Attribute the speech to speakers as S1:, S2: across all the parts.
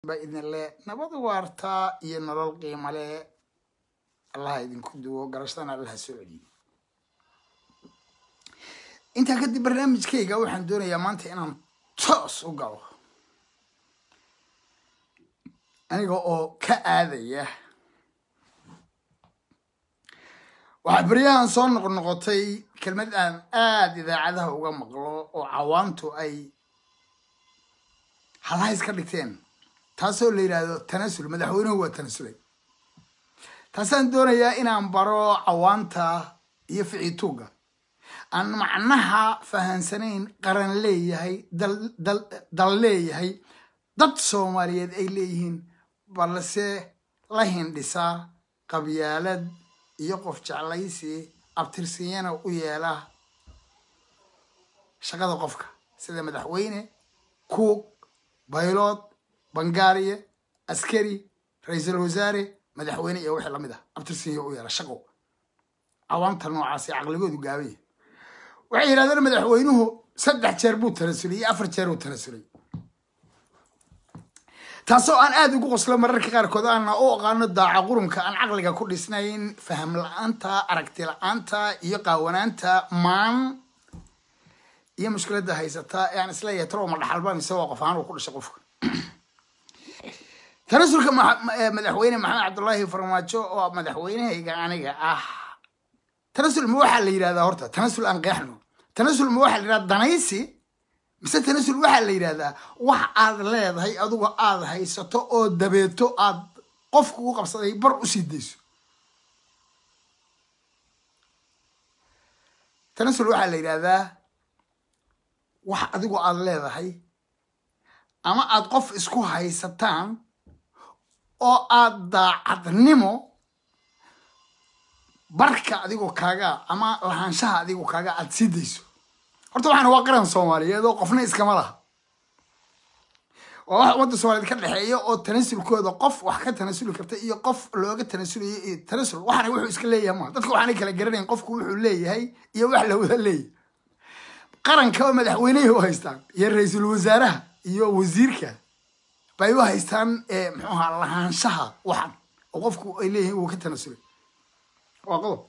S1: ba idin le nabad waartaa iyo nolol qiimo le allaha idinku duwo garashadana allaha soo celiyo intaa kadib barnaamijkayga waxaan doonayaa maanta inaan toos u galo aniga oo ka aadaya waxaa beryahan soo noqnoqotay kelmad aan aada idaacadaha uga maqlo oo cawaantu ay halhays ka dhigteen taasoo la yidhaahdo tanasul madaxweynuhu waa tanasulay taasaan doonayaa inaan baro cawaanta iyo ficituuga aan macnaha fahansanayn qaran leeyahay dal leeyahay dad soomaaliyeed ay leeyihiin balse la hindhisaa qabyaalad iyo qof jeclaysi abtirsiyana u yeela shaqada qofka sida madaxweyne kuug baylood bangaariye askari ra-iisul wasaare madaxweyne iyo wixii lamid ah abtirsinya u yeela shaqo cawaanta noocaasi caqligoodu gaabaya waxay yidhahdeen madaxweynuhu saddex jeer buu tanasulay iyo afar jeer uu tanasulay taasoo aan aada ugu qoslo mararka qaarkood aana u aqaano daaca qurunka aan caqliga ku dhisnayn faham la-aanta aragti la-aanta iyo qaawanaanta maan iyo mushkiladda haysataa ee aan isleeyahay taroma dhaxalban isagoo qof ahaan uu ku dhashay qofka tanasulka madaxweyne maxamed cabdullaahi farmaajo oo madaxweynehayga aniga ah tanasul ma waxaa la yidhahdaa horta tanasul aan qeexno tanasul ma waxaa la yidhahdaa danaysi mise tanasul waxaa la yidhahdaa wax aad leedahay adugo aad haysato oo dabeeto aad qofku u qabsaday bar u sii dayso tanasul waxaa la yidhahdaa wax adigo aad leedahay ama aad qof isku haysataan oo aad daacadnimo barka adigoo kaaga ama lahaanshaha adigoo kaaga aad sii dayso horta waxaana waa qaran soomaaliyeed oo qofna iskama laha waa wax ummadda soomaliyeed ka dhexeeya oo tanasulkooda qof wax ka tanasuli karta iyo qof looga tanasulayo iyo tanasul waxaana wuxuu iska leeyahay maa dadka waxaanay kala garanayn qofku wuxuu leeyahay iyo wax la wada leeyahay qaranka oo madaxweynehi u haystaan iyo ra-iisul wasaaraha iyo wasiirka bay u haystaan muxuu ahaa lahaanshaha waxan oo qofku ay leeyihiin wuu ka tanasulay waa qodob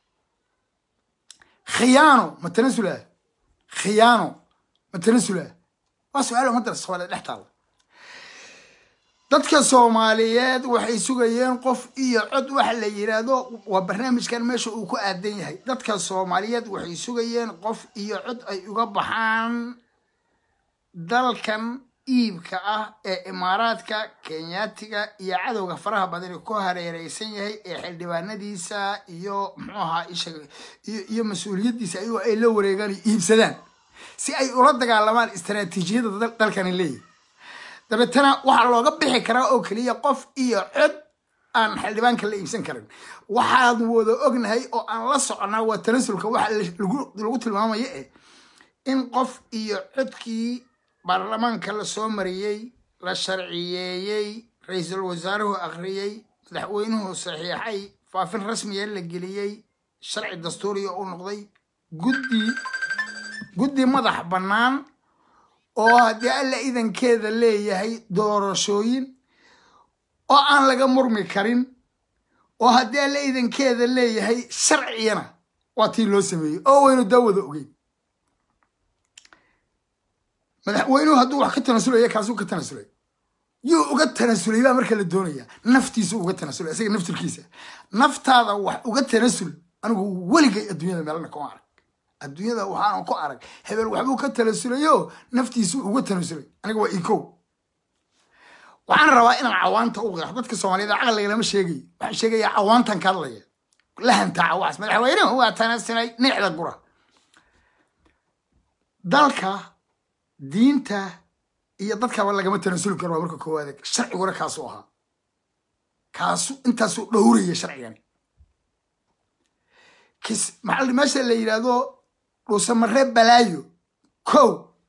S1: khiyaano ma tanasula khiyaano ma tanasula waa su-aal ummadda soomaaliyeed dhex taalla dadka soomaaliyeed waxay sugayeen qof iyo cod waxa la yidhaahdo waa barnaamijkan meesha uu ku aadan yahay dadka soomaaliyeed waxay sugayeen qof iyo cod ay uga baxaan dalkan iibka ah ee imaaraadka kenyaatiga iyo cadowga faraha badani ku hareereysan yahay ee xildhibaanadiisa iyo muxuu ahaa iyo mas-uuliyaddiisa ayagoo ay la wareegaan iyo iibsadaan si ay ula dagaalamaan istaraatiijiyadda dalkani leeyahy dabeetana waxaa looga bixi karaa oo keliya qof iyo cod aan xildhibaanka la iibsan karin waxaan wada ognahay oo aan la soconaa waa tanasulka waxa lagu tilmaamaya eh in qof iyo codkii baarlamaanka la soo mariyey la sharciyeeyey ra-iisul wasaaruhu akhriyey madaxweynuhu saxiixay faafin rasmiya la geliyey sharci dastuuriya u noqday guddi guddi madax bannaan oo haddii alla idankeeda leeyahay doorashooyin oo aan laga murmi karin oo haddii alla idankeeda leeyahay sharciyana waa tii loo sameeyey oo waynu daawada ogeyn madaxweynuhu hadduu wax ka tanasulaya kaasuu ka tanasulay yuu uga tanasulay baa marka la doonaya naftiisu uga tanasulay isaga naftirkiisa naftaada wax uga tanasul anigu weligay adduunyada meelna kuma arag adduunyada waxaana ku arag hebel waxbuu ka tanasulayo naftiisu uga tanasulay aniga waa ikow waxaan rabaa inaan cawaanta u qeexo dadka soomaaliyeed caqliga lama sheegayo waxaan sheegayaa cawaantan ka hadlaya lahantaa waxaas madaxweynuhu waa tanasulay nicda gura dalka diinta iyo dadkaba lagama tanasuli karo waa marka koowaad sharciguna kaasuu ahaa kaasu intaasuu dhowraya sharcigani kis maxaa meesha la yidhaahdo dhuusamaree balaayo kow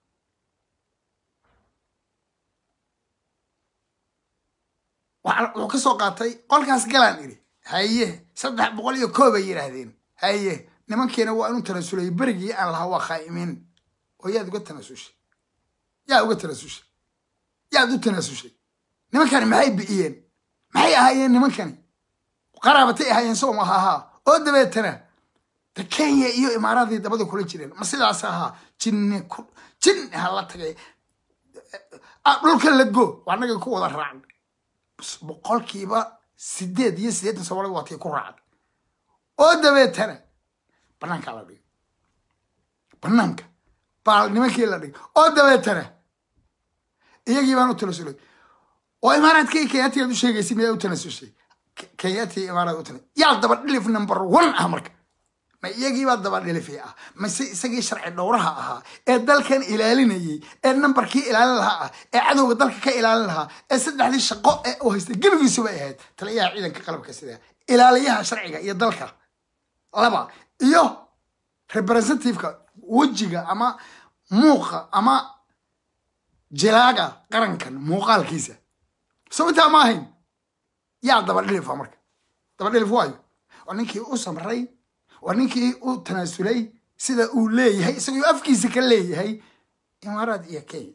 S1: wuxuu ka soo qaatay qolkaas galaan idhi haye saddex boqol iyo koob ay yidhaahdeen haye nimankiina waa inu tanasulay berigii aan lahaa waa khaa'imiin oo yaad uga tanasushay yaa uga tanasushay yaad u tanasushay nimankani maxay bi'iyeen maxay ahaayeen nimankani qaraabatay ahaayeen soo maha ahaa oo dabeetana de kenya iyo imaaraadii dabada kula jireen ma sidaas ahaa jinni ku jin hala tagay dhulka la go waa naga ku wada raacn boqolkiiba sideed iyo siddeetan soomaalida waatay ku raacday oo dabeetana banaanka la dhigay banaanka baa nimankii la dhigay oo dabeetana iyagii baan u tanasulay oo imaaraadka iyo kenyaatigaad u sheegaysa miyaa u tanasushay kenyaati iyo imaaraad u tana yaa daba dhilif number one ah marka ma iyagiibaa daba dhilifi ah mase isagii sharci dhowraha ahaa ee dalkan ilaalinayay ee nambarkii ilaalin lahaa ah ee cadowga dalka ka ilaalin lahaa ee saddexdii shaqo ee uu haystay gebigiisuba ahayd taliyaha ciidanka qalabka sida ilaaliyaha sharciga iyo dalka laba iyo representativeka wejiga ama muuqa ama jilaaga qarankan muuqaalkiisa soo intaa ma ahayn yaa daba dhilifa marka daba dhilif waayo waa ninkii u samray waa ninkii u tanaasulay sida uu leeyahay isagoo afkiisa ka leeyahay imaaraad iyo kenya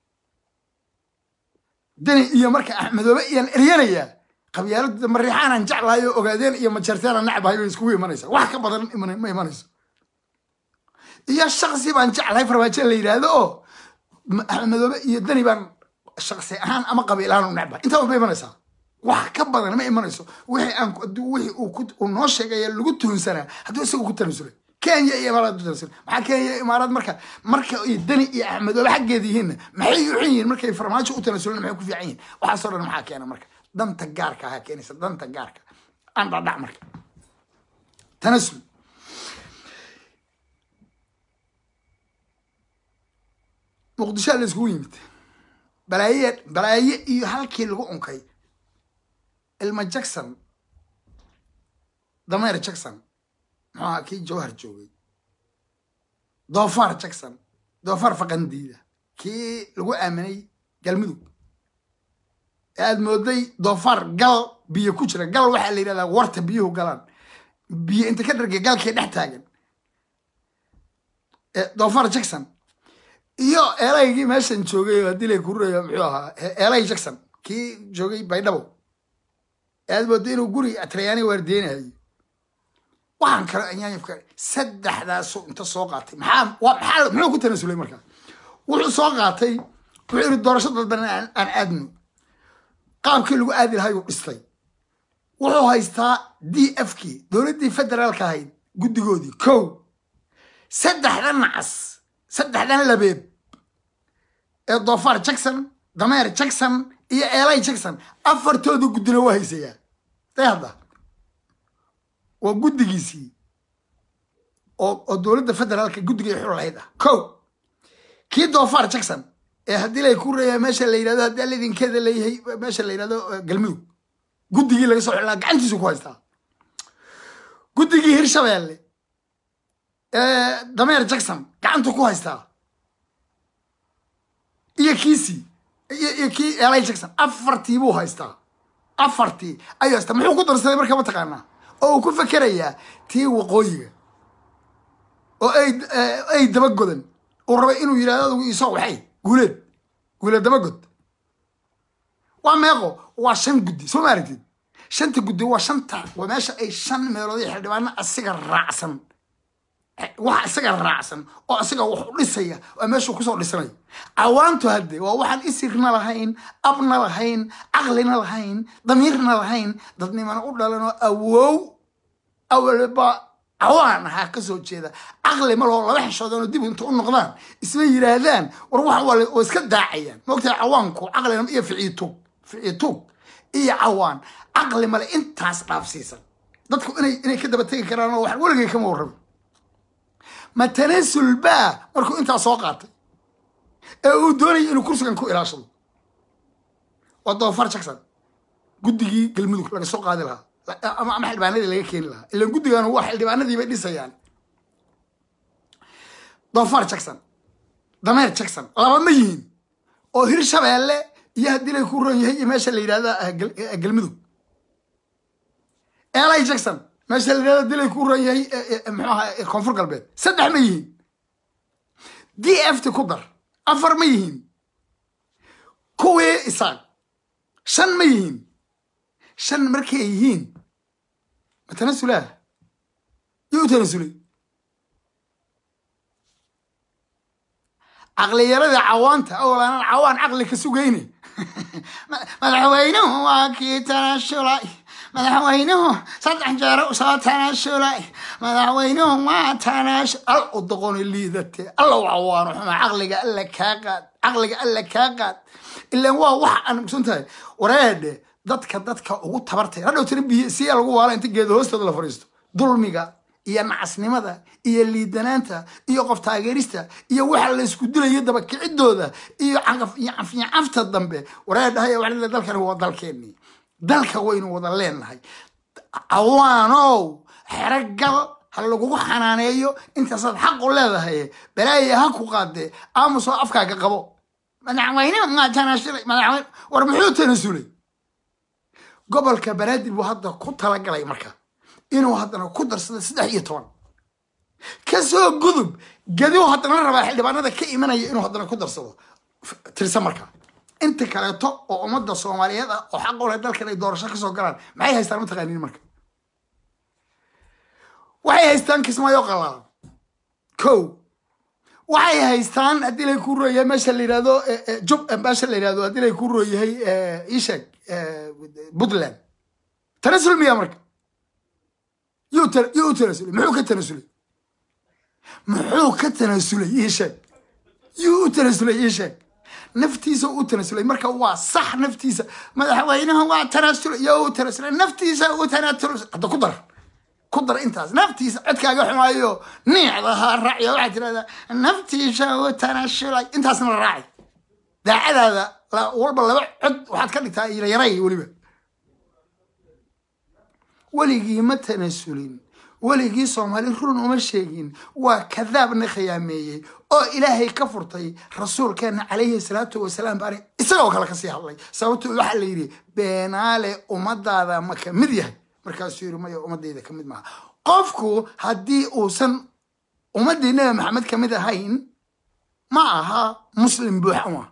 S1: dani iyo marka axmedoobe iyaan eryanayaa qabyaalada mariixaanan jeclahay oo ogaadeen iyo majarteena nacbahay bay iskugu imanaysaa wax ka badan ma imanayso iyo shaksi baan jeclahay farmaajo la yidhaahdo oo axmedoobe iyo dani baan shaksi ahaan ama qabiil ahaan u necbahay intaa walba imanaysaa wax ka badan ma imanayso wixii aan wixii uu noo sheegaya lagu tuhunsanaa hadduu isaga ku tanasulay kenya iyo imaaraad ku tanasulay maxaa kenya iyo imaaraad marka marka ay dani iyo axmedoobe xaggeeda yihiinna maxay u xun yihiin markay farmaajo u tanasuleen maxay ku fiican yihiin waxaasoo dhan maxaa keena marka danta gaarka ahaa keenaysa danta gaarka aan dhadhac marka tanasul muqdishoa la iskugu yimid balaaye balaaye iyo halkii lagu unkay ilma jackson dameer jackson muxuu ahaa kii jawhar joogay doofaar jackson doofaar faqandiida kii lagu aaminay galmudug ee aad mooday doofaar gal biyo ku jira gal waxaa la yidhahdaa warta biyuhu galaan biyo inta ka dhargay galkii dhex taagan doofaar jackson iyo eelaygii meeshan joogay oo haddii lay kururayo muxuu ahaa eelay jackson kii joogay baydhabo aad moodo inuu guri atrayaani waardeynayo waxaan kale anyaanyafka saddexdaasu inta soo qaatay maxaa maxaa muxuu ku tanasulay markaa wuxuu soo qaatay wuxuu yidhi doorasho dalban aan aadno qaabkii lagu aadi lahay uu dhistay wuxuu haystaa d f kii dowladdii federaalka ahayd guddigoodii kow saddexdan nacas saddexdan labeeb ee doofaar jackson dameer jackson iyo eelay jackson afartooda guddina waa haysayaa day hadda waa guddigiisii oo oo dowladda federaalka guddigay xul lahayd ah kow kii doofaar jackson ee haddii lay ku reeyaa meesha la yidhahdo haddii alidinkeeda leeyahay meesha la yidhahdo galmudug guddigii laga soo xilaa gacantiisu ku haystaa guddigii hirshabeelle ee dameer jackson gacantu ku haystaa iyo kiisii iyo kii elay jackson afartii buu haystaa afartii ayuu haystaa muxuu ku darsaday marka mataqaanaa oo uu ku fekerayaa tii waqooyiga oo ay ay dabagodan uu rabay inuu yidhahdo adugu isoo waxay guuleed guuleed dabagod waa meeqo waa shan guddi soo ma aragtid shanta guddi waa shanta waa meesha ay shan meelood iyo xildhibaano asiga raacsan wax isaga raacsan oo isaga wax u dhisaya waa meeshuu kusoo dhisanayo cawaantu hadde waa waxaan isirna lahayn abna lahayn caqlina lahayn damiirna lahayn dadnimana u dhalan oo awow awalba cawaan ahaa kasoo jeeda caqli ma laho laba xishoodanoo dib inta u noqdaan isma yidhaahdaan war waxan waa iska daacayaan moogtahay cawaanku caqlina iyo ficiitug ficiitug iyo cawaan caqli male intaas dhaafsiisan dadku inay inay ka daba tegi karaan oo wax weligay kama warrabin ma tanasul baa markuu intaa soo qaatay ee uu doonayay inuu kursigan ku ilaashado waa doofar jackson guddigii galmudug laga soo qaadi lahaa ama ama xildhibaanadii laga keeni lahaa ilan guddigan waa xildhibaanadii bay dhisayaan doofar jackson dameer jackson laba ma yihiin oo hirshabeelle iyo haddii lay ku ron yahay iyo meesha la yidhahda galmudug eli jackson meesha la yidhahda dilay ku ron yahay muxuu ahaa koonfur galbeed saddex ma yihiin d f t ku dar afar ma yihiin kuwii isaaq shan ma yihiin shan markay yihiin ma tanasulaah yuu u tanasulay caqliyarada cawaanta awalaanan cawaan caqli ka sugayne madaxweynuhu waa kii tanasulay madaxweynuhu saddex jeero usoo tanasulay madaxweynuhu waa tanasul al u doqoni liidate alla u cawaano xuma caqliga alla kaa qaad caqliga alla kaa qaad ilaan waa wax aan mugsan tahay wareedhe dadka dadka ugu tabartay hadhow tira biyo siyaa lagu waala inta geeda hoostooda la fadhiisto dulmiga iyo nacasnimada iyo liidanaanta iyo qof taageerista iyo waxa la isku dilayo dabakicidooda iyo cafta dambe wareedhahay wa dalkan waa dalkeennii dalka waynu wada leenahay cawaanow xerogal ha lagugu xanaaneeyo intaasaad xaqu leedahay balaaya ha ku qaadee aamusoo afkaaga qabo madaxweyne maa tanasulay madaxweyne war muxuu tanasulay gobolka banaadir buu hadda ku talagalay marka inuu haddana ku darsado saddex iyo toban kasoo gudub gadiu haddana la rabaa xildhibaanada ka imanaya inuu haddana ku darsado tirsa marka inta kaleeto oo ummadda soomaaliyeed ah oo xaq u leh dalkan ay doorasho kasoo galaan maxay haystaan mataqaaniin marka waxay haystaan kismaayo qalaalan ko waxay haystaan haddii lay ku rooyahay meesha la yihahdo jub meesha la yihahdo haddii lay ku rooyahay isheg puntland tanasul miya marka yuu yuu u tanasulay muxuu ka tanasulay muxuu ka tanasulay ii sheeg yuu u tanasulay ii sheeg naftiisa u tanasulay marka waa sax naftiisa madaxweynaha waa tanasulay yo u tanasulay naftiisa u tanasulay hadda ku dar ku dar intaas naftiisa codkaaga xumaayo niicdaha raacya waxaad tirahdaa naftiisa u tanasulay intaasna raaci daacadaada walba laba cod waxaad ka dhigtaa yaray weliba weligii ma tanasulin weligii soomaali run uma sheegin waa kadaabna khiyaameeyey oo ilaahay ka furtay rasuulkeena calayhi salaatu wasalaam baani isagoo kale kasii hadlay sababto waxaa la yidhi beenaale ummadaada ma ka mid yahay markaasuu yidhi maya ummadayda ka mid maaha qofku haddii uusan ummaddii nabi maxamed ka mid ahayn ma aha muslim buuxa uma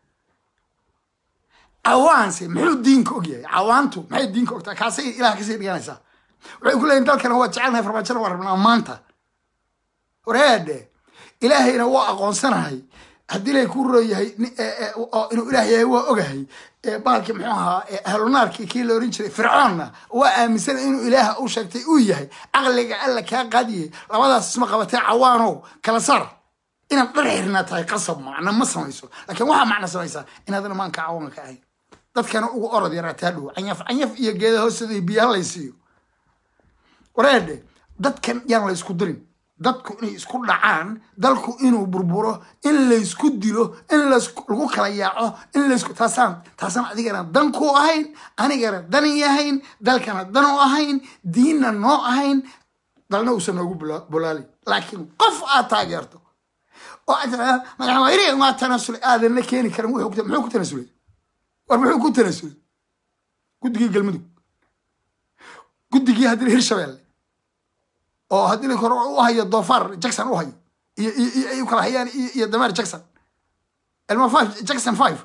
S1: cawaanse muxuu diinka og yahay cawaantu maxay diinka ogtaa kaasay ilaah kasii dhiganaysaa waxay ku leeyiin dalkana waa jecelnahay farmaajona waa rabnaa maanta wareedhe ilaahayna waa aqoonsanahay haddii lay ku rooyahay inuu ilaah yahay waa ogahay baalkii muxuu ahaa ahlunaarkii kii la oran jiray fircoonna waa aaminsan inuu ilaaha u sheegtay uu yahay caqliga alla kaa qaadiyey labadaas isma qabatee cawaanow kala saar inaad dhar xirnaa tahay qasab macna ma samayso laakiin waxaa macna samaysaa inaadana maanka cawaanka ka ahayn dadkana ugu orod yaraataa dhow canyaf canyaf iyo geeda hoostooda iyo biyaha laysiiyo wareedhe dadkan yaan la ysku dirin dadku inay isku dhacaan dalku inuu burburo in laysku dilo in lagu kala yaaco in laysku taasaan taasaan adigana dan ku ahayn anigana dan yahayn dalkana dan u ahayn diinna noo ahayn dalna uusan noogu bolaalin laakiin qof aad taageerto oo aad tiraa madaxweyne waa tanasulay aadan la keeni karin muxuu ku tanasulay war muxuu ku tanasulay guddigii galmudug guddigii haddii hirshabelle oo haddii la kore u hayo doofaar jackson u hayo iyo iyo ay u kala hayaan iyo dameer jackson elma five jackson five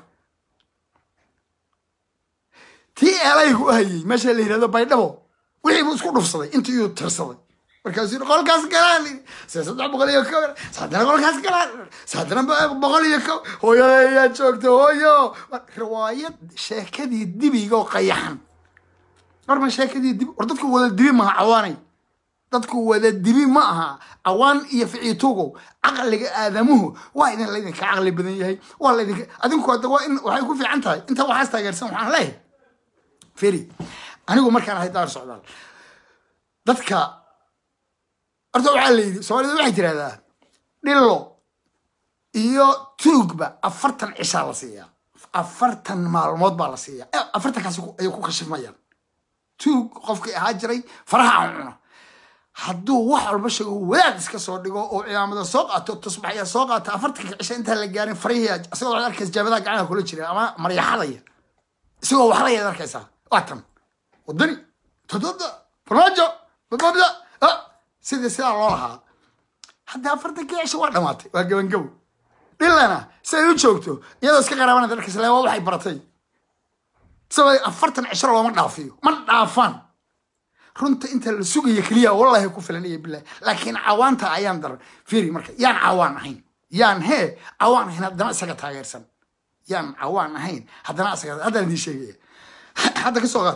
S1: tii eelaygu u hayay meesha la yihahdo baydhabo wixii buu isku dhufsaday intii iyuu tirsaday markaasuu yidhi qolkaas galaan se saddex boqol iyo ko saddana qolkaas galaan saddana boqol iyo ko hooyada ayaa joogta hooyo riwaayad sheekadii dibigo qayaxan marma sheekadii dibi war dadku wada dibi maha cawaanay dadku wada dibi ma aha cawaan iyo ficiitugow caqliga aadamuhu waa idin laydinka caqli badan yahay waa laydinka adinku hadda waa in waxay ku fiican tahay inta waxaas taageersan waxaan leeyahay feri anigu markaan ahay daar socdaal dadka horta waxaa la yidhi soomaalida waxay tirahdaa dhillo iyo tuugba afartan cishaa la siiyaa afartan maalmood baa la siiyaa afartankaas ayay ku kashifmayaan tuug qofkii ahaa jiray faraha aan cuno hadduu wax walba sheego wadaad iska soo dhigo oo cimaamada soo qaato tusbaxya soo qaato afartanka cisho intaan la gaarin farihii isagoo waxaad arkaysa jaabadaha gacanaha kula jira ama maryaxadaya isagoo waxlayaad arkaysaa waa tan wadani tododa farmaajo bababda sidii sidaa loo lahaa hadda afartankii cisho waa dhamaatay waa gabangabo dhilana siday u joogto iyadoo iska qaraabanada arkaysa le waa waxay baratay sabab afartan cishro looma dhaafiyo ma dhaafaan runta inta la sugaya keliya wallahi ku filan iyo bilahi laakiin cawaanta ayaan daran fiiri marka yaan cawaan ahayn yaan hee cawaan ahayn haddana isaga taageersan yaan cawaan ahayn haddana isaga haddaan idiin sheegaya hadda ka soo qaad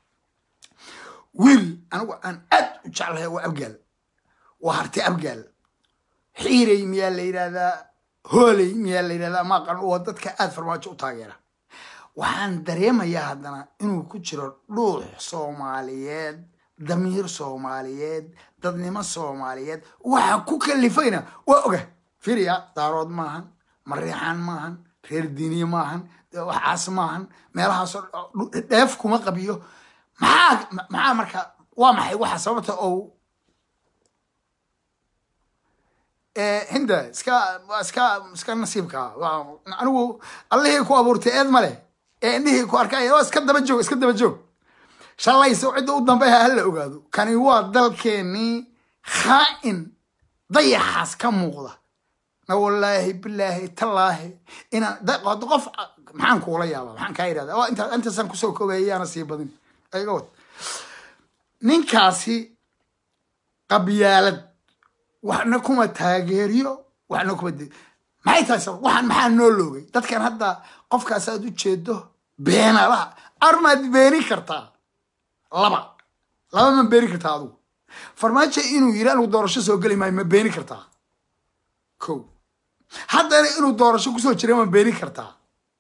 S1: wiil anigu aan aad u jeclahay waa abgaal waa harti abgaal xiirey miyaa la yidhahdaa hooley miyaa la yidhahdaa maaqan waa dadka aad farmaajo u taageera waxaan dareemayaa haddana inuu ku jiro dhuux soomaaliyeed damiir soomaaliyeed dadnimo soomaaliyeed waxa ku kalifayna waa oga firiya daarood maahan mariixaan maahan reer diiniye maahan waxaas maahan meelahaasoo dheef kuma qabiyo maxaa maxaa marka waa maxay waxa sababta ou hinda iska iska iska nasiibka anigu allihii ku abuurtay eed male ee indhihii ku arkay waa iska daba joog iska daba joog shalayso cidda u dambeha hala ogaado kani waa dalkeenii khaa'in dayaxaas ka muuqda na wallaahi bilaahi tallaahi inaan qof maxaan kuula yaaba maxaan kaa yidhahda waa inta intaasaan kusoo koobaya yaana sii badin iga wad ninkaasi qabyaalad waxna kuma taageeriyo waxna kuma maxay tahay sabab waxaan maxaa noo loogay dadkan hadda qofkaas aad u jeedo beenalaha armaad beeni kartaa laba laba ma beeni kartaa adugu farmaajo inuu yiri anigu doorasho soo geli maayo ma beeni kartaa ko haddana inuu doorasho kusoo jira ma beeni kartaa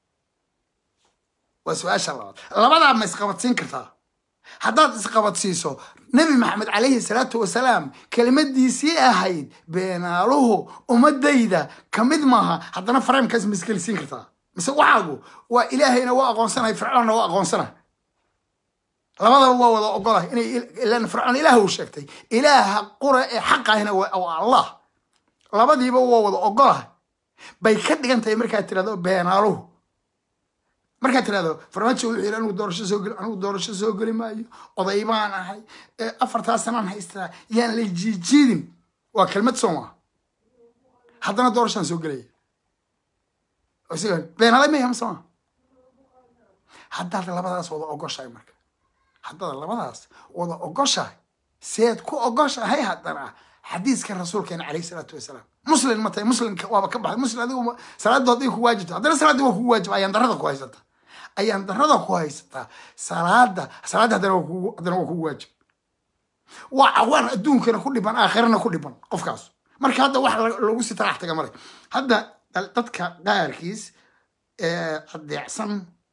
S1: waa su-aasha labaad labadaa ma isqabadsiin kartaa haddaad isqabadsiiso nebi maxamed calayhi salaatu wasalaam kelimadiisii ahayd beenaaluhu ummadayda ka mid maaha haddana fareemkaas ma isgelisiin kartaa mise waxaagu waa ilaahayna waa aqoonsanahay fircoonna waa aqoonsanahay labadaba waa wada ogolah inay ilan fircoon ilaah uu sheegtay ilaaha qura ee xaqahina waa allah labadiiba waa wada ogolah bay ka dhigan tahay markaad tirahdo beenaaluhu markaad tirahdo farmaajo wuxuu yidhi anigu doorasho soo geli anigu doorasho soo geli maayo oday baan ahay afartaas sanaan haystaa yaan la jiijiidin waa kelmad soo maa haddana doorashaan soo gelaya beenaale maya mase maa haddaad labadaas wada ogoshahay marka haddaad labadaas wada ogoshahay seed ku ogoshahay haddana xadiiska rasuulkeena calayhi salaatu wasalaam muslim ma tahay muslimka waaba ka baxay muslim adigu salaaddu hadday ku waajibto haddana salaaddii waa kugu waajib ayaan darada ku haysata ayaan darada ku haysataa salaada salaadda haddana waa kugu haddana waa kugu waajib waa cawaan adduunkana ku dhiban aakhirana ku dhiban qofkaas marka hadda wax lagu si tarax taga male hadda dadka qaarkiis adeecsan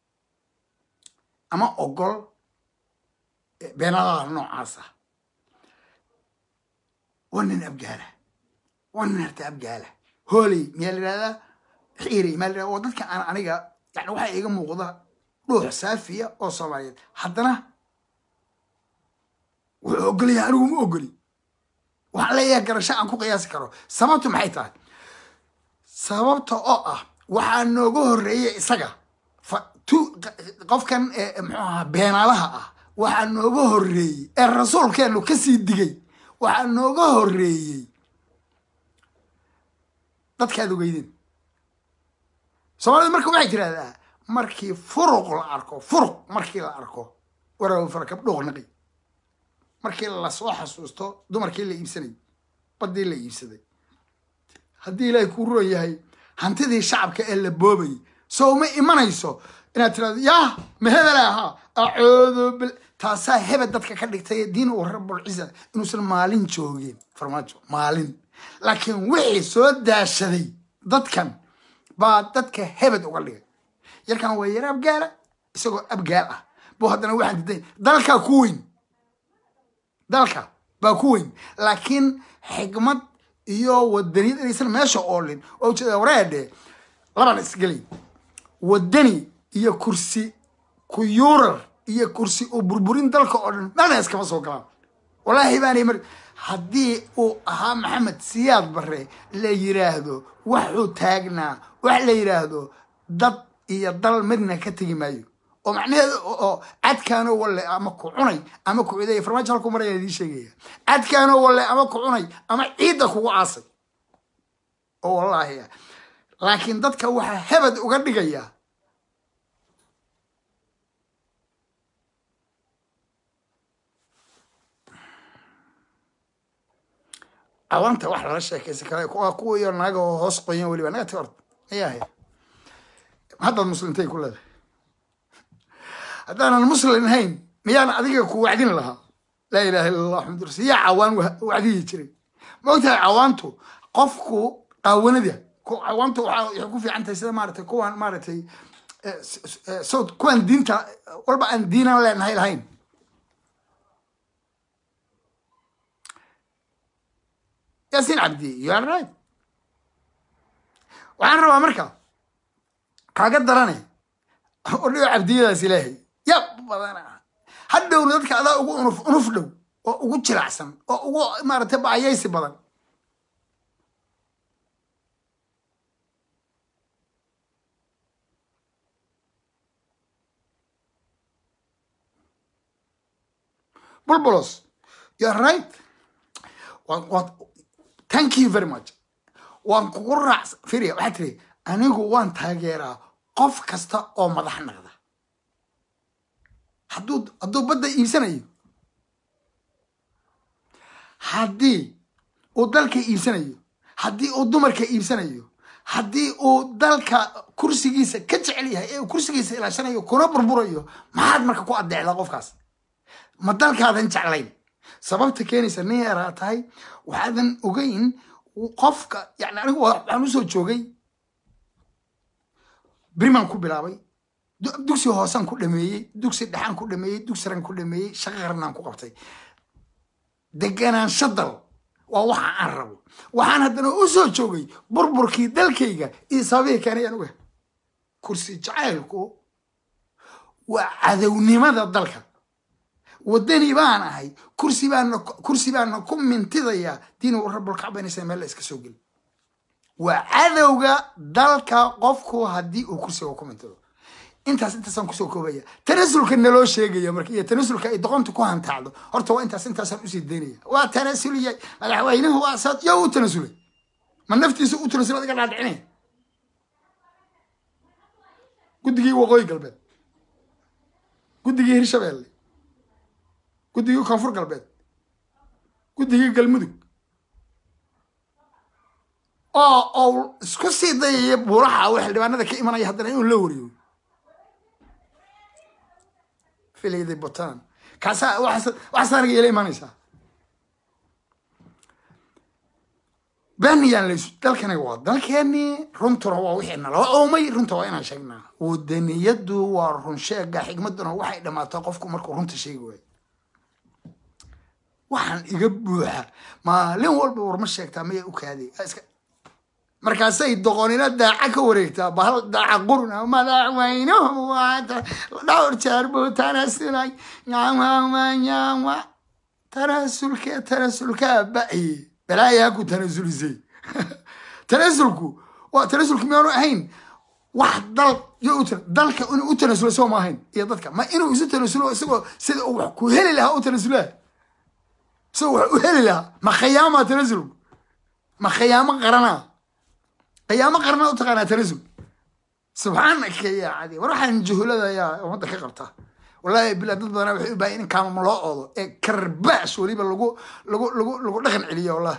S1: ama ogol beenadaha noocaas ah waa nin abgaala waa nin harta abgaala hooley miyaa la yidhahdaa xiirey miyaa la yidhahdaa waa dadka aan aniga yani waxaa iga muuqda dhuux saafiya oo soomaaliyeed haddana wuxuu ogolaya anigu ma ogoli waxaan leeyahay garasho aan ku qiyaasi karo sababtu maxay tahay sababta oo ah waxaa nooga horreeyay isaga qofkan muxuu ahaa beenaalaha ah waxaa nooga horreeyey ee rasuulkeenu kasii digay waxaa nooga horreeyey dadkaad ogeydeen soomaalida marka waxay tirahdaa markii furuq la arko furuq markii la arko waraw farakab dhooqnaqi markii lasoo xasuusto dumarkii la iibsanay baddii la iibsaday haddii ilaahay kuu roon yahay hantidii shacabka ee la boobayay soo ma imanayso inaad tirahdo yaa ma hebel ahaa acoodo bil taasaa hebel dadka ka dhigtay diin uu rabulciza inuusan maalin joogin farmaajo maalin laakiin wixii soo daashaday dadkan baa dadka hebed uga dhigay yarkan waa yar abgaala isagoo abgaal ah buu haddana waxaan diday dalkaa ku weyn dalka baa ku weyn laakiin xigmad iyo wadaniyad inaysan meesha oolin oo ujeeda wareedhe laban isgelay wadani iyo kursi kuyuurar iyo kursi u burburin dalka oo dhan meelna iskama soo galaan wallaahi baanay mar haddii uu ahaa maxamed siyaad barre la yiraahdo waxuu taagnaa wax la yiraahdo dad iyo dal midna ka tegi maayo oo macnaheedu oo cadkaanoo walle ama ku cunay ama ku ciday farmaajo halku marayaan idiin sheegaya cadkaanoo walle ama ku cunay ama ciidda kugu aasay oo wallaahi ah laakiin dadka waxaa hebed uga dhigaya cawaanta wax lala sheekaysan kara kuwa kuwa iyo naga oo hoos qoyan weliba naga ti orta ayaa haya haddaad muslimtay ku leedahay haddaanan muslim ahayn miyaan adiga ku wacdin lahaa laa ilaha illa allah maxamad rasul yaa cawaan wa- wacdiyi jiray ma ogtahay cawaantu qofku qaawanada ku- cawaantu waxaa waxay ku fiican tahay sida maaragtay kuwan maaragtay eh, s- s- eh, sawd kuwan diinta walba aan diinan leenahay lahayn yaasiin cabdi you are right waxaan rabaa marka kaaga darane oo dhigo cabdiyadaas ilaahay ya badana hadhowna dadka adaa ugu unuf unuf dhow oo ugu jilacsan oo ugu maaragtay baayaysi badan bulbulos you are right Waan- waan- thank you very much waan kugu raac firia waxaa tiri anigu waan taageeraa qof kasta oo madax naqda hadduu hadduu badda iibsanayo haddii uu dalka iibsanayo haddii uu dumarka iibsanayo haddii uu dalka kursigiisa ka jecel yahay ee uu kursigiisa ilaashanayo kuna burburayo maxaad marka ku adeecdaa qofkaas ma dalkaadan jeclayn sababta keenaysa nin yaraa tahay waxaadan ogeyn qofka yani anigu waa- waxaan usoo joogay berimaan ku bilaabay du- dugsi hoosaan ku dhameeyey dugsi dhexaan ku dhameeyey dugsi ran ku dhameeyey shaqo qaranaan ku qabtay deganaansho dal waa waxa aan rabo waxaan haddana u soo joogay burburkii dalkayga iyo sababihii keenay aan ogahay kursi jacaylku waa cadownimada dalka wadani baan ahay kursi baana kursi baana ku mintidayaa diin rabulkacbanaysa meel la iska soo geli waa cadowga dalka qofku haddii uu kursiga ku mintido intaas intaasaan kusoo koobaya tanasulka naloo sheegaya marka iyo tanasulka ay doqonta ku hantaacdo horta waa intaas intaasaan usii daynaya waa tanasuliyay madaxweynuhu waa saad yaa u tanasulay ma naftiisa u tanasulay adiga dhaadhicinaya guddigii waqooyi galbeed guddigii hirshabeelle guddigii koonfur galbeed guddigii galmudug oo oo isku sii dayaya buuraha oo xildhibaanada ka imanaya haddana inuu la wariyo filayday butaan kaasaa waxaas waxaas aniga ila imanaysaa beniyaan laysu dalkani waa dalkeeni runtuna waa wixii naloo oomay runta waa inaan sheegnaa wadaniyadu waa run sheega xigmaduna waxay dhamaataa qofku markuu runta sheegi waayo waxaan iga buuxa maalin walba warma sheegtaa maya u kaaday iska markaasay doqonina daaca ka wareegtaa bahal daaca qurna madaxweynuhu waata dhowr jeer buu tanasulay nyamama tanasulke tanasulkaa ba'ye balaayaa ku tanasulisay tanasulku waa tanasulku miyaanu ahayn wax dal yo u tan- dalka inuu u tanasulo soo ma ahayn iyo dadka ma inuu isu tanasulo isagoo sida uu wax ku heli lahaa u tanasulaa isagoo wax u heli lahaa ma khayaamaa tanasulku ma khayaamo qaranaa qiyaamo qarnaa u taqaanaa tanasul subxaanaka yaa cadi war waxaan juhulada ayaa ummadda ka qabta wallahi bilaa dad badanaa waxay u baahan in kaamama loo oodo ee karbaash weliba lagu lagu lagu lagu dhaqan celiyo wallahi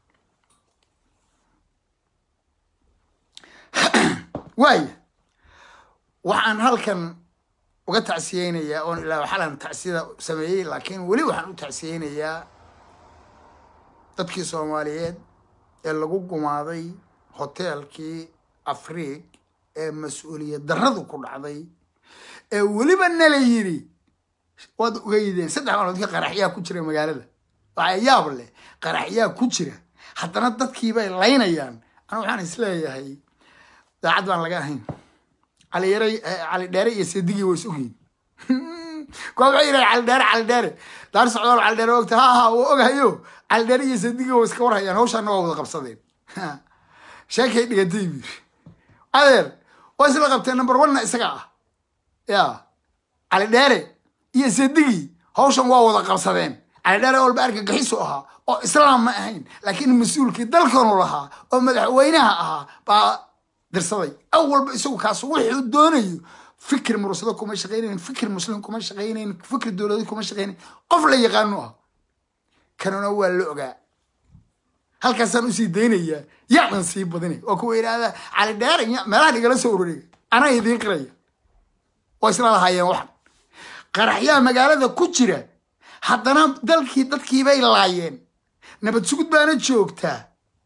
S1: waaya waxaan halkan uga tacsiyeynayaa oon ilaa xalan tacsiyada sameeyey laakiin weli waxaan u tacsiyeynayaa dadkii soomaaliyeed ee lagu gumaaday hoteelkii afriig ee mas-uuliyad darradu ku dhacday ee weliba nala yiri waad ogeydeen saddex maalmood ka qaraxyaa ku jira magaalada waxaa yaab leh qaraxyaa ku jira haddana dadkiibay laynayaan ana waxaan isleeyahay daacad baan laga ahayn cali yare cali dheere iyo sedigii way is ogyihin kuwa waxay yidhaha cali dheere cali dheere daar socdaal cali dheere ogta ha ha wuu ogahayo cali dheere iyo sedigii way iska warhayaan hawshaana waa wada qabsadeen sheekay dhigatay buu yiri adeer waa isla qabteen number one-na isaga ah ya cali dheere iyo sedigii hawshan waa wada qabsadeen cali dheere walba argagixisu ahaa oo islaam ma ahayn laakiin mas-uulkii dalkanu lahaa oo madaxweynaha ahaa baa dirsaday awalba isagu kaas wuxuu doonayo fikir mursado kuma shaqaynayn fikir muslim kuma shaqaynayn fikir dowladi kuma shaqaynayn qof la yaqaanu ah kanuna waa la ogaa halkaasaan usii daynayaa yaanan sii badinay oo kuwa yidhaahda cali dheeraya meelahan igala soo ururiga anaa idiin qiraya oo isla lahaayeen waxan qaraxyaa magaalada ku jira haddana dalkii dadkiibay laayeen nabad sugud baana joogtaa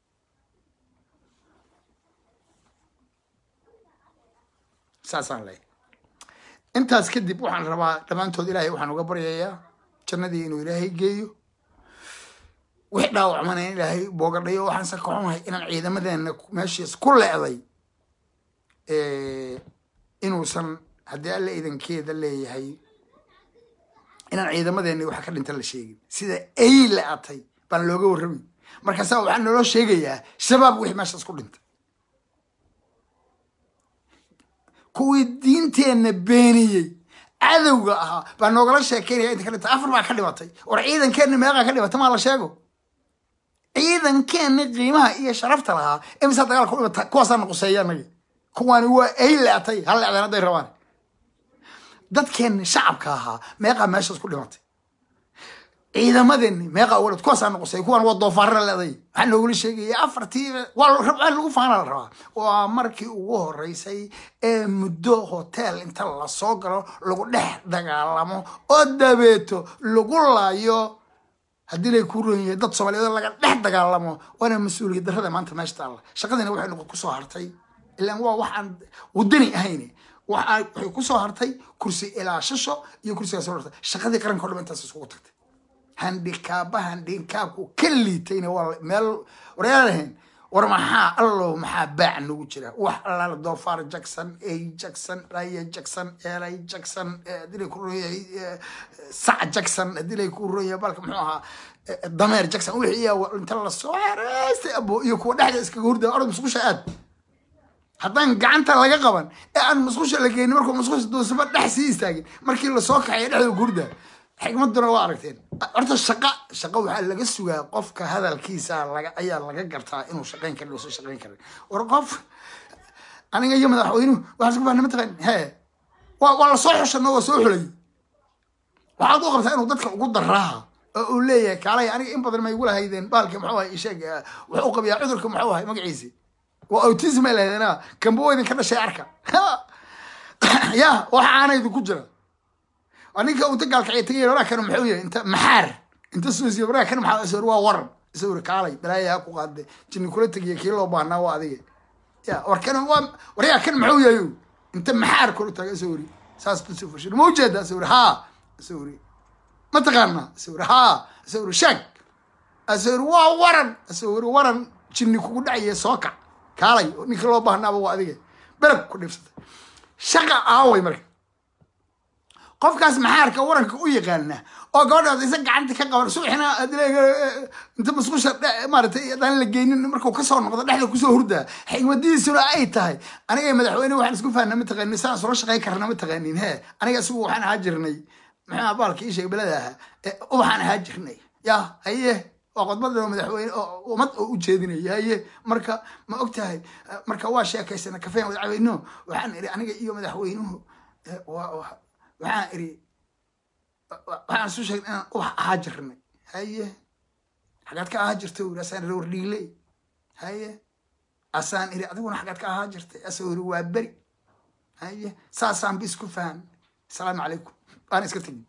S1: saasaan leeyahay intaas kadib waxaan rabaa dhammaantood ilaahay waxaan uga baryayaa jannadii inuu ilaahay geeyo wix dhaawacmana in ilaahay boogadhayo waxaan se ka xumahay inaan ciidamadeena meeshiis ku leeday inuusan haddii alla idankeeda leeyahay inaan ciidamadeeni waxa ka dhinta la sheegin sida ay la-atay baan looga warramay markaasaa waxaa naloo sheegayaa shabaab wixii meeshaas ku dhintay kuwii diinteenna beeniyey cadowga ahaa baa noogala sheekeynaya inta ka dhintay afar baa ka dhimatay war ciidankeenna meeqaa ka dhimatay maa la sheego ciidankeenna qiimaha iyo sharafta lahaa imisaa dagaalka u dhimata kuwaasaa nuquseeya anagi kuwaani waa ay leatay hal leecdeen hadday rabaan dadkeenni shacabka ahaa meeqaa meeshaas ku dhimatay ciidamadeeni meeqaa uga dhimatay kuwaasaa nuqusay kuwaan waa doofaarra leeday waxaa noogula sheegaya afartii waa lagu faana la rabaa waa markii ugu horeysay ee muddo hotel inta lasoo galo lagu dhex dagaalamo oo dabeeto lagu laayo haddii lay ku ron yahay dad soomaaliyeed laga dhex dagaalamo waana mas-uuliyad darrada maanta meesha taalla shaqadiina waxay noqon kusoo hartay ilaan waa waxaan wadani ahayn waxaa waxay kusoo hartay kursi ilaashasho iyo kursigaas soo hartay shaqadii qaranka o dham intaas iskugu tagtay handikaaba handikaabku ka liitayna waa meel waryaalahayn war maxaa allow maxaa baac nagu jira wax allaala doofaar jackson ay jackson dhaya jackson eelay jackson hadii lay ku royahay sac jackson hadii lay ku royahay balka muxuu ahaa dameer jackson wixii iya inta lasoo xereystay abo iyo kuwa dhexda iskaga hurda orod musqusha aad haddaan gacanta laga qaban ee aan musqusha la geynin markuu musqusha doosaba dhex sii istaagin markii lasoo kaxaya dhexda hurda xikmaduna waa aragteen horta shaqa shaqa waxaa laga sugaa qofka hadalkiisa laga ayaa laga gartaa inuu shaqayn karin uusan shaqayn karin war qof aniga iyo madaxweynuhu waxaan isku fahnay mataqaan he waa waa lasoo xushano waa soo xulay waxaad u qabtaa inuu dadka ugu daraaha oo uu leeyahay kaalay aniga in badan ma igu lahaydeen baalka muxuu ahay isheeg wuxuu qabiyaa cudurka muxuu ahay magaciisi waa autism ay lahaydeen kamba waa idinka dhashay arka ya waxa aana idinku jira ninka unta gaalkacya tagay waraa kan muxuu yahay inta maxaar inta suusiya waraa kan maxaa isawir waa waran isawir kaalay balaaya ha ku qaade jinni kula tegiya kii loo baahnaa waa adiga ya war kan waa waryaa kan muxuu yahay inta maxaar kula taga isawiri saas tusoo fashir ma ujeeda isawir haa isawiri ma taqaana isawir haa isawir shag isawir waa waran isawir waran jinni kugu dhacaya soo kac kaalay ninka loo baahnaaba waa adiga beleg ku dhibsatay shaqa aaway marka qofkaas maxaarka waranka u yaqaana oo gabadhaas isa gacanta ka qaban subaxina inta musqusha maaratay adaan la geynin markuu kasoo noqdo dhexda kusoo hurdaa xigmadiisuna ay tahay aniga madaxweyne waxaan isku fahna ma taqaanin saan sula shaqayn karna ma taqaanin he aniga isagu waxaan ahaa jirnay maxaa baalka ii sheeg belada ahaa waxaan ahaa jirnay ya haye waa qodbada madaxweyne ummad oo u jeedinaya haye marka ma og tahay marka waa sheekaysana kafeen wadacaweyno waxaan iri aniga iyo madaxweynuhu waxaan iri waxaan isu sheegay inaan ubax ahaa jirnay haye xagaad ka ahaa jirta uri asaan iri wardhiile haye asaan iri adiguna xagaad ka ahaa jirtay asoo iri waa beri haye saasaan ba isku fahan asalaamu calaykum waana iska tegin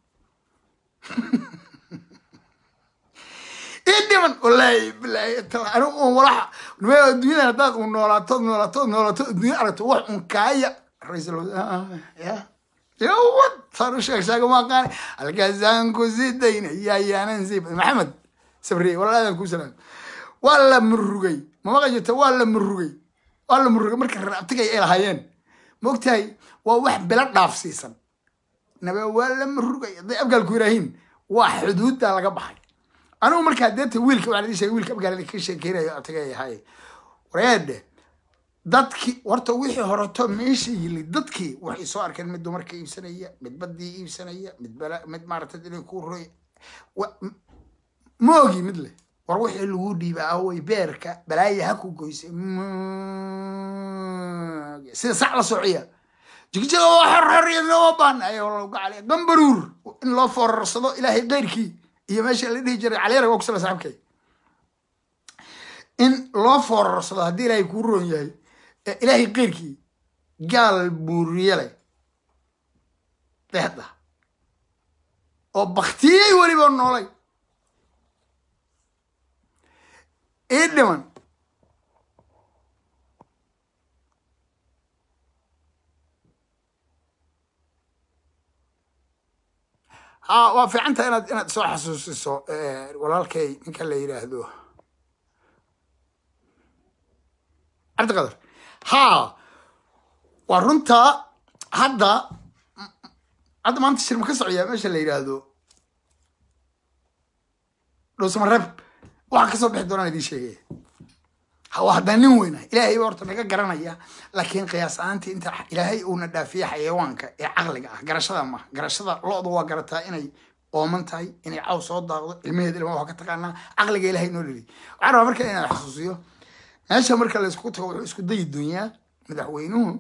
S1: ii dhiman wallaahi bilaahi anigu un walaxa adduunyada haddaad un noolaato noolaato noolaato adduunya aragto wax un kaaya ra-iisul ya yowad saan u sheeg sheega maaqaani halkaasaan ku sii dayna yaayaanan sii maxamed sabriye walaadan ku salaam waa la murugay mamaqa jirta waa la murugay waa la murugay marka rabtigay ay lahaayeen ma ogtahay waa wax bela dhaafsiisan nabe waa la murugay hadday abgaalku yiraahiin waa xuduudda laga baxay anigu markaa deeta wiilka waxaan idin sheegay wiilka abgaalada ka sheekeynayo abtigay ahay wareede dadkii horta wixii horeto meesha yili dadkii waxay soo arkeen mid dumarka iibsanaya mid badii iibsanaya mid bala mid maaragtay inay ku roy moogi mid leh war wixii lagu dhiiba away beerka balaaya ha ku goysay moogi sida sac la sociya jigjiga waa xorxoriyad loo baanayo lagu caliya gambaruur in loo foorarsado ilaahay keyrkii iyo meesha la dhihi jiray caliyara waa kusala saxabkay in loo foorarsado haddii ilaahay kuu roon yahay ee ilaahay keyrkii gaal buuriye leh deexda oo baktiyey weliba noolay ii dhiman ha waa fiicanta inaad inaad soo xasuusiso walaalkay ninka la yidhaahdo cabdiqadar ha waa runtaa hadda hadda maanta shirma ka socyaa meesha la yidhaahdo dhowsamareeb waxa kasoo bixi doonaan idiin sheegaya waa haddaa nin weyna ilaahay ba horta naga garanaya laakiin qiyaas ahaantii inta ilaahay uuna dhaafiye xayawaanka ee caqliga ah garashada ma garashada lo-du waa garataa inay ooman tahay inay caw soo daaqdo ilmaheed ilma waa ka taqaanaa caqliga ilaahay noo dheli waxaan rabaa marka inaan xasuusiyo meesha marka laysku tago wuxuu isku dayi doonyaa madaxweynuhu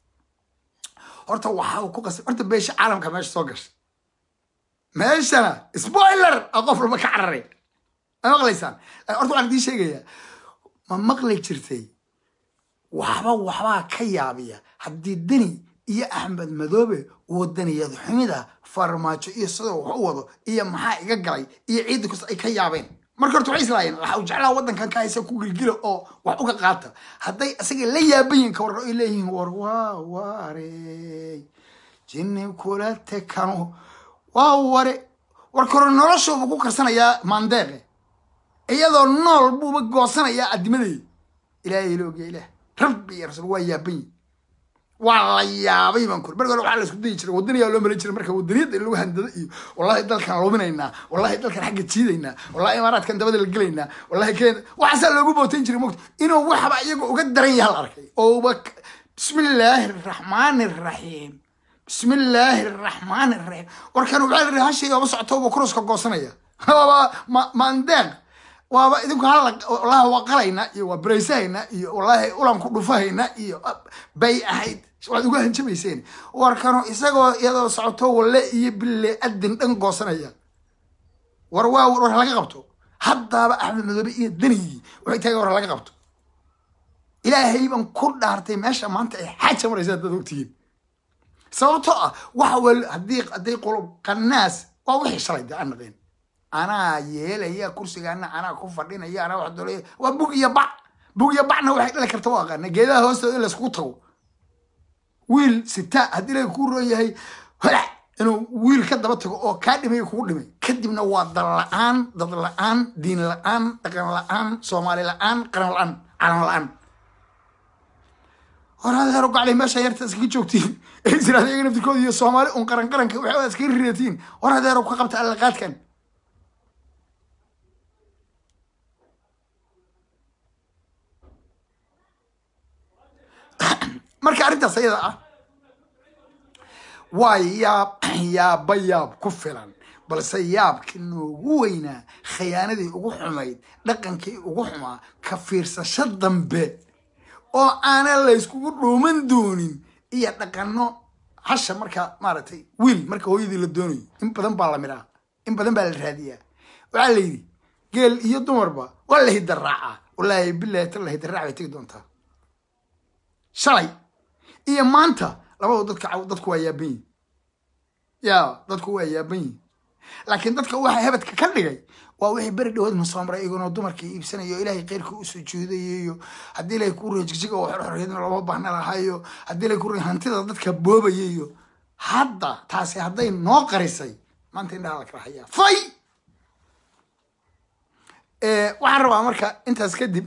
S1: horta waxa uu ku qasay horta beesha caalamka meesha soo gashay meeshana spoiler a qof walba ka cararay ma maqlaysaan horta waxaan idiin sheegayaa ma maqli jirtay waxba waxbaa ka yaabiya haddii deni iyo axmed madoobe wadaniyad xumida farmaajo iyo sidoo wax u wado iyo maxaa iga galay iyo ciidda kasta ay ka yaabeen marka horta waxay islaayeen waxa uu jeclaa waddankan ka haysa ku gilgila oo wax uga qaata hadday isaga la yaabayin ka war ay leeyihiin war waa waarey jinni kula tekano waa ware war kore noloshuuba ku karsanayaa maandeeqe iyadoo nool buuba goosanayaa addimadeeda ilaahay ila ogya ilaah rabbi iyo rasuul waa yaaban yihin waa la yaabay baan kuri marka hore waxaa la isku dayi jiray wadaniyaa loo malin jiray marka wadaniyadda in lagu handado iyo wallahi dalkan luminaynaa wallahi dalkan xagga jiidaynaa wallahi imaaraadkan dabada la gelaynaa wallahi kenya waxaasaa loogu bootayn jiray mogta inuu waxba iyaga uga daran yaha la arkay ooba bismillaahi araxmaani araxiim bismillaahi araxmaani araxiim warkan waxaa la yidhi hashayga ma socoto uba kuruska goosanaya waaba maandeeq waaba idinku hal wallahi waa qalaynaa iyo waa baraysahaynaa iyo wallahi ulan ku dhufahaynaa iyo bay ahayd waad uga hanjabayseen warkano isagoo iyadoo socoto walle iyo bille adin dhan goosanaya war waa war laga qabto haddaaba axmed madoobe iyo danigii waxay tahay war laga qabto ilaahay baan ku dhaartay meesha maanta ay xaaja maraysa dad ogtihiin sababtoo ah waxa wel haddii hadday qulub qanaas waa wixii shalay de aan naqeen anaa yeelaya kursigaana anaa ku fadhinaya anaa wax doolaya waa bug iyo bac bug iyo bacna waxay dhali karta waa aqaana geedaha hoostooda in layskugu tago wiil sita haddii laga kuu roon yahay holac inuu wiil ka daba tago oo kaa dhimay kugu dhimay kadibna waa dal la-aan dad la-aan diin la-aan dhaqan la-aan soomaali la-aan qaran la-aan calan la-aan hor adeero gaclay meesha yarta iskaga joogtiin ee israel iyaga naftirkooda iyo soomaali un qaran qaranka waxaa iskaga rireetiin hor adeero ka qabta allaqaadkan marka arrintaas ayada ah waa yaab yaabba yaab ku filan balse yaabkii noogu weynaa khiyaanadii ugu xumayd dhaqankii ugu xumaa ka fiirsasho dambe oo aanan layskugu dhuuman doonin iyo dhaqano hasha marka maaragtay wiil marka hooyadii la doonayo in badan baa la midhaa in badan baa la raadiyaa waxaa la yidhi geel iyo dumarba waa la hidarraacaa wallaahi bilahi ta la hidarraac bay tegi doontaa shalay iyo maanta labadu dadka dadku waa yaaban yihin ya dadku waa yaaban yihin laakiin dadka waxa hebedka ka dhigay waa wixii beri dhawood masoomray iyagoona dumarkii iibsanayo ilaahay keyrkii u sujuudayo iyo haddii ilaahay kuu rey jigjiga oo xorxoriyadna looma baahna lahayo haddii ilaahay kuu rey hantida dadka boobaya iyo hadda taasi hadday noo qarisay maanta indhaha la kala hayaa fay waxaan rabaa marka intaas kadib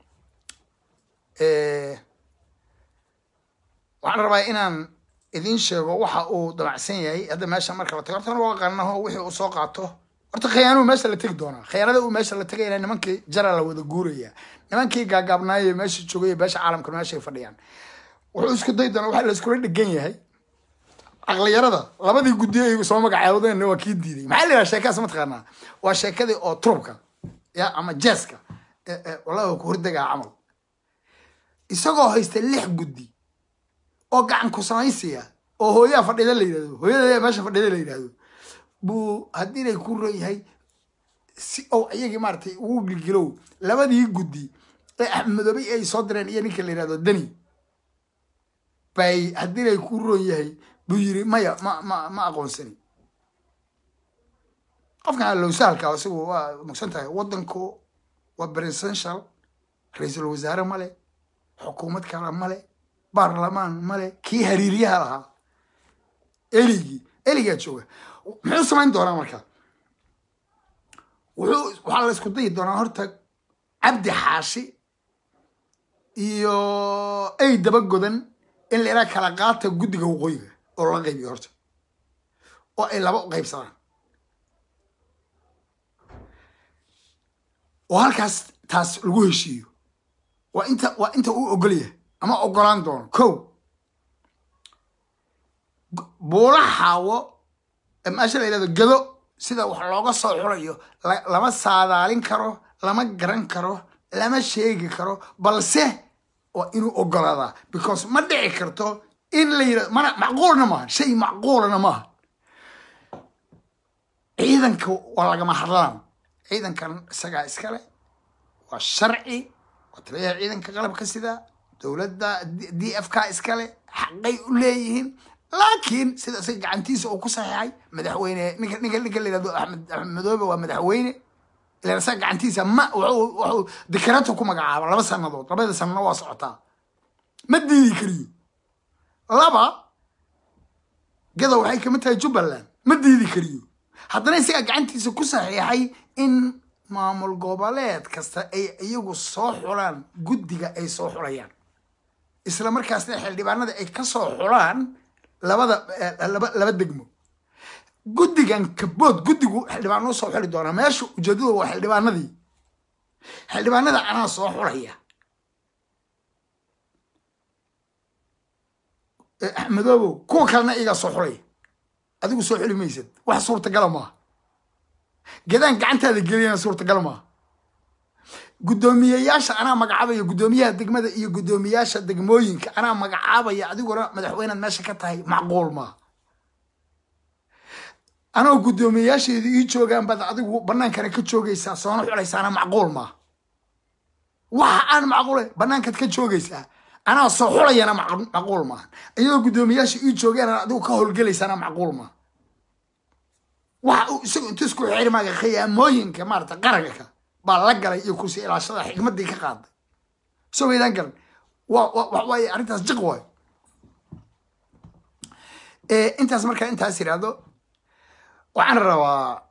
S1: waxaan rabaa inaan idiin sheego waxa uu damacsan yahay hadda meesha marka la tago horta waa qanaho wixii uu soo qaato horta khiyaanuhu meesha la tegi doonaa khiyaanada uu meesha la tegayna nimankii jara la wada guuraya nimankii gaagaabnaaye meesha joogaya beesha caalamka meeshay fadhiyaan wuxuu isku day doonaa waxa la iskula dhegan yahay caqliyarada labadii guddiyo ay soo magacaawdeenna waa kii diiday maxaa la yidhaha sheekaas mataqaanaa waa sheekadii oo trubka ya ama jeeska wallahi ku hordegaa camal isagoo haysta lix guddi oo gacan ku samaysiya oo hooyaa fadhida la yidhahdo hooyada meesha fadhida la yidhahdo buu haddii inay ku ron yahay si ou iyagii maaratay ugu gilgilow labadii guddi ee axmed madoobe ay soo direen iyo ninka la yihahdo deni bay haddii lay ku roon yahay buu yiri maya ma ma ma aqoonsani qofkan lowsaalka isagu waa mugsan tahay waddanku waa presidential ra-iisul wasaare male xukuumad kale male baarlamaan male kii hariiryaha lahaa eligii eligaa jooga muxuu samayn doonaa marka wuxuu waxaa la isku dayi doonaa horta cabdi xaashi iyo ay daba godan in la iraa kala qaata guddiga waqooyiga oo laga qaybiyo horta oo ay laba u qaybsadaan oo halkaas taas lagu heshiiyo waa inta waa inta uu ogolyahay ama ogolaan doono ko buula xaawo maasha la yidhahdo gado sida wax looga soo xulayo lama saadaalin karo lama garan karo lama sheegi karo balse waa inuu ogolaadaa because ma dhici karto in la yidhahdo mana macquulna maaha shay macquulana maaha ciidanka waa lagama hadlaan ciidankan isagaa iskale waa sharci waa taliyaha ciidanka qalabka sida dowladda d f k iskale xaqay u leeyihiin laakiin sida isaga gacantiisa uu ku saxiixay madaxweyne ninka ninka ninka la yihahdo axmed axmed madoobe waa madaxweyne ilan isaga gacantiisa ma wuxuu wuxuu dikrato ku magacaaba laba sanadood labada sanano waa socotaa ma diidi kariyo laba gada waxay kamid tahay jubbaland ma diidi kariyo haddana isagaa gacantiisa ku saxiixay in maamul goboleed kasta ay iyagu soo xulaan guddiga ay soo xulayaan isla markaasna xildhibaanada ay ka soo xulaan labada laba laba degmo guddigan kabood guddigu xildhibaanoo soo xuli doonaa meesha ujeedadu waa xildhibaanadii xildhibaanada anaa soo xulaya axmedoobow kuwa kalena iyagaa soo xulaya adigu soo xuli maysad wax suurtagala maaha gadaan gacantaada geliyana suurtagal maaha guddoomiyeyaasha anaa magacaabaya guddoomiyaha degmada iyo guddoomiyaasha degmooyinka anaa magacaabaya adiguna madaxweynead meesha ka tahay macquul maaha anoo guddoomiyeyaasheedu ii joogaan baad adigu banaankana ka joogaysaa soona xulaysaana macquul maaha waxa aan macquula banaankaad ka joogaysaa anaa soo xulayana macquul maaha iyadoo guddoomiyaasha ii joogaan adigu ka howlgelaysaana macquul maaha waxa uu isagu intu isku xirmaaga khiyaamooyinka maarata qaranka baa la galay iyo kursi ilaashada xigmadii ka qaaday soo weydaan garan wa wa waaye arrintaas jiq waayo intaas markaa intaas yidhaahdo waxaan rabaa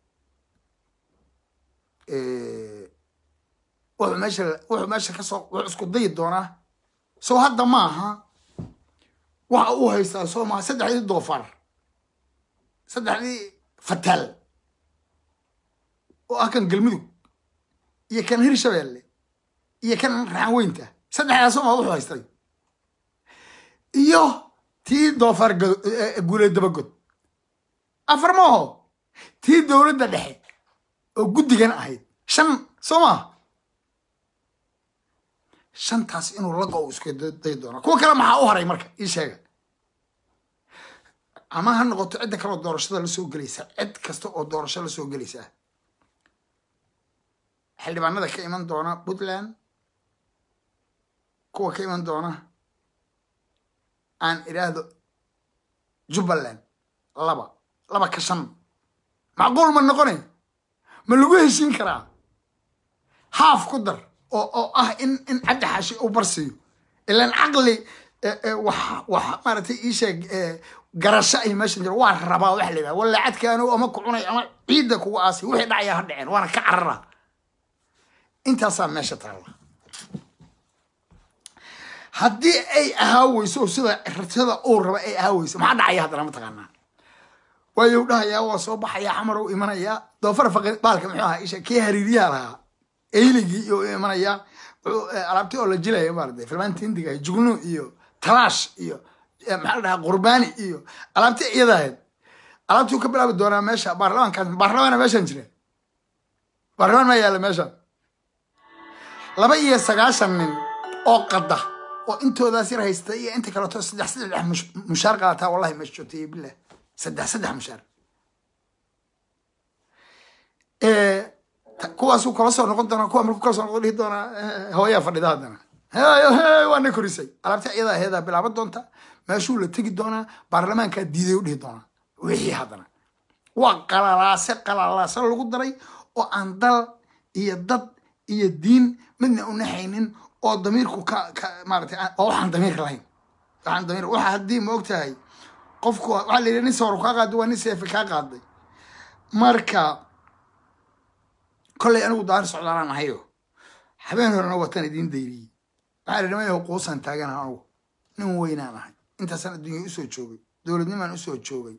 S1: wuxuu meesha wuxuu meesha kasoo wuxuu isku dayi doonaa soo hadda maaha waxa uu haystaa soo maaha saddexdii doofaar saddexdii fataal oo ah kan galmudug iyo kan hirshabeelle iyo kan raxanweynta saddexdaas ma wuxuu haystay iyo tii doofaar guulee dabagod afar maaho tii dowladda dhexe oo guddigan ahayd shan soo maa shantaas inuu lago u isku dayi doona kuwa kale maxaa u haray marka ii sheega ama ha noqoto cidda kaleoo doorashada lasoo gelaysaa cid kasta oo doorasho lasoo gelaysaa xildhibaanada ka iman doona puntland kuwa ka iman doona aan idhaahdo jubbaland laba laba ka shan macquul ma noqone ma lagu heshiin karaa haaf ku dar oo oo ah in in cabdi xaashi uu barsiiyo ilaan caqli wax wax maaragtay ii sheeg garasho ay meeshan jiro waa rabaa waxa la yidhaha walla cadkaanu ama ku cunay ama ciidda kugu aasay wixii dhacayaa ha dhaceen waana ka carara intaasaa meesha taalla haddii ay ahaaweyso sida sida uu raba ay ahaaweyso maxaa dhacaya haddana mataqaanaa waayu dhahayaa waa soo baxayaa xamar u imanayaa doofar faqi baalka muxuu ahaa isha kii hariiriyaha lahaa eyligii iyo u imanayaa alaabti oo la jilaya maarata filmaanta hindiga jugnu iyo talaash iyo maxaa la dhahaa qurbaani iyo alaabti iyada ahayd alaabtii ka bilaabi doonaa meesha baarlamaankaas baarlamaana meeshan jira baarlamaan maa yaalla meeshan laba iyo sagaashan nin oo qada oo intoodaas yar haysta iyo inta kaleeto saddex saddex mushaar qaadataa wallahi meesha joogtay bilah saddex saddex mushaar kuwaasuu kala soo noqon doonaa kuwa markuu kala soo noqdo dhihi doonaa hooyaa fadhida haddana waa na korisay alaabta iyadaa heedaa bilaaban doonta meeshuu la tegi doonaa baarlamaankaa diiday u dhihi doonaa wixii haddana waa qalalaase qalalaase lagu daray oo aan dal iyo dad iyo diin midna unaxaynin oo damiirku ka ka maaragtay oo waxaan damiir lahayn waxaan damiir waxa haddii ma og tahay qofku waxaa la yidhi nin sawar kaa qaaday waa nin seefi kaa qaaday marka kollay anigu daar socdaalaan ahayo habeen horena watan idiin dayriyey waxaa la niman yaho quusan taagana anugu nin weynaan ahay intaasaan adduunya usoo joogay dowladnimaan usoo joogay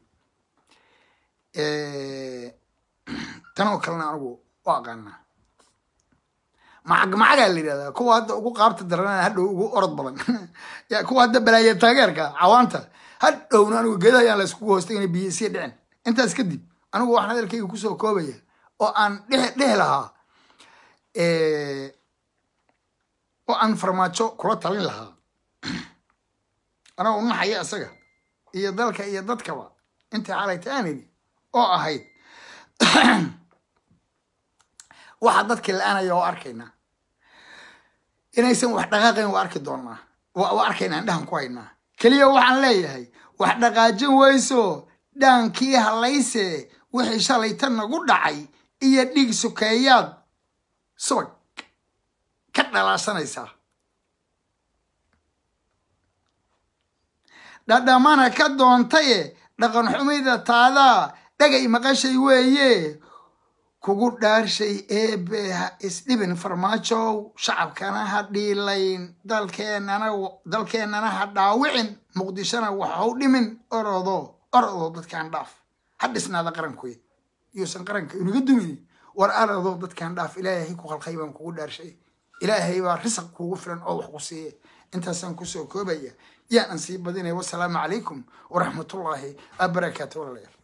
S1: tanoo kalena anigu u aqaanaa macag macagaa la yidhahdaa kuwa hadda ugu qaabta daranana hadhow ugu orod badan ya kuwa hadda balaaya taageerka cawaanta hadhowna anigu geedaha ayaan la iskugu hoostay inay biyo isii dhicin intaas kadib anigu waxaan hadalkayga kusoo koobaya oo aan dhehe dhehi lahaa oo aan farmaajo kula talin lahaa anagoo naxaya isaga iyo dalka iyo dadkaba intii xalayta aan idhi oo ahayd waxa dadkii la-aanaya oo arkaynaa inaysan wax dhaqaaqayn waa arki doonaa waa arkaynaa indhahan ku haynaa keliya waxaan leeyahay wax dhaqaajin weyso dhaankii halayse wixii shalayta nagu dhacay iyo dhig sukeeyaad subag ka dhalaasanaysaa dhadhamana ka doontaye dhaqan xumida taadaa dhagay maqashay weeye kugu dhaarshay eebe ha isdhibin farmaajow shacabkana ha dhiilayn dalkeenana dalkeennana ha dhaawicin muqdishona waxau dhimin orodo orodo dadkaan dhaaf ha dhisnaada qarankuy yuusan qaranka inaga dumin war orodo dadkaan dhaaf ilaahay ku khalqay baan kugu dhaarshay ilaahay baa risaq kugu filan oo wax ku siiye intaasaan kusoo koobaya yaa aan sii badinaya wasalaamu calaykum waraxmatullaahi wabarakaatu walaalayaal